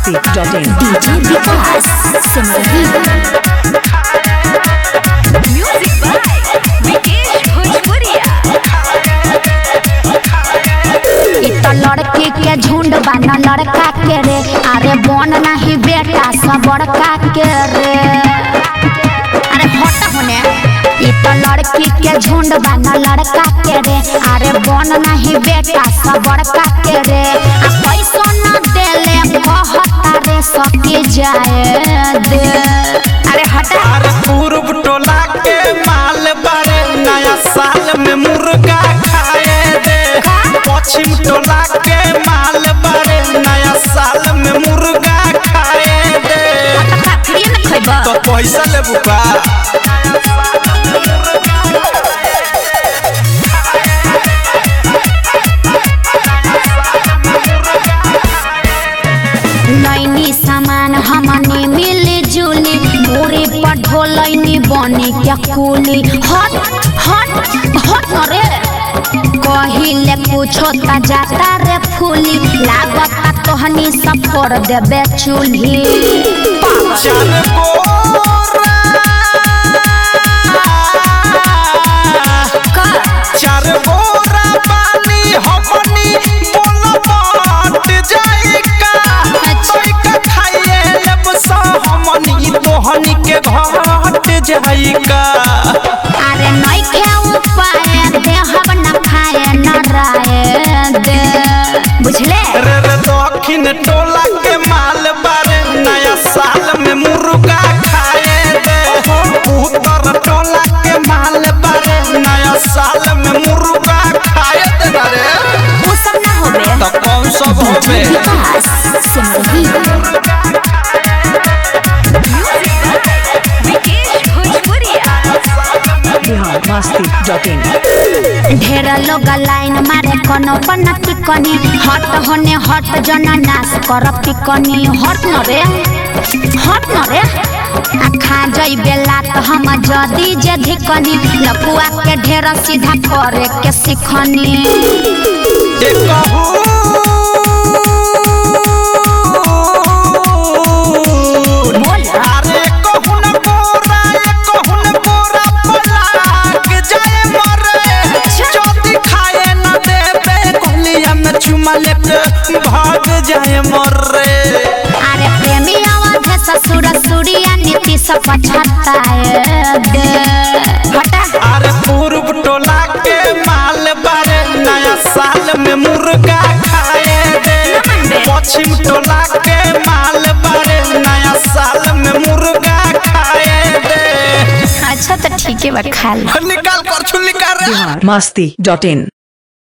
masti.in. DJ Vikas Simrahi Music by Vikesh Bhojpuria. इ त लड़की के झुंड बा न लड़का के रे अरे बन नहीं बेटा सब बड़का के रे अरे हट होने इ त लड़की के झुंड बा न लड़का के रे अरे बन नहीं बेटा सब बड़का के रे आ पैसो न देले कहता रे सके जाए दे अरे हटा अरे पूर्व टोला के माल बारे नया साल में मुर्गा खाए दे पश्चिम टोला के माल बारे नया साल में मुर्गा खाए दे फ्री में खइबा तो पैसा लेबू का नैनी सामान हमने मिली जुली मोरे पर ढोलैनी बनी क्या कुली हट हट हट न रे कहिले कुछो ता जाता रे फूली लागता तोहनी सब कर देबे चूल्ही चार बोरा चार बोरा पानी हमनी बोल बाट जाई का तोइका खाइए लेब सा हमनी तोहनी के घाट जाई का अरे नई के उपाय देहब न खाए न राय दे बुझले रे रे दक्षिण टोला के माल बारे नया साल में मुर्गा खाए दे उत्तर टोला के माल बारे नया साल में मुर्गा खाए दे रे वो सब ना होबे तो कौन सब होबे विकास Simrahi Music by Vikesh Bhojpuria. Bihar masti.in. ढेर लोग लाइन मारे कोनो पनती कनी हट होने हट जन नाश कर पिकनी हट न रे हट न रे आ खा जई बेला तो हम जदी जे धिकनी लपुआ के ढेर सीधा करे के सिखनी जे कहू बोल अरे कहू न बोरा कहू न बोरा पलाक जाए मरे जदी खाए न देबे कोलिया में चुमा लेके भाग जाए मरे अरे प्रेमी आवाज है ससुर सुरिया नीति सब पछता है दे हटा अरे पूर्व टोला के माल बारे नया साल में मुर्गा खाए दे पश्चिम टोला के माल बारे नया साल में मुर्गा खाए दे अच्छा तो ठीक है बा खा लो निकाल कर निकाल रे Bihar masti.in.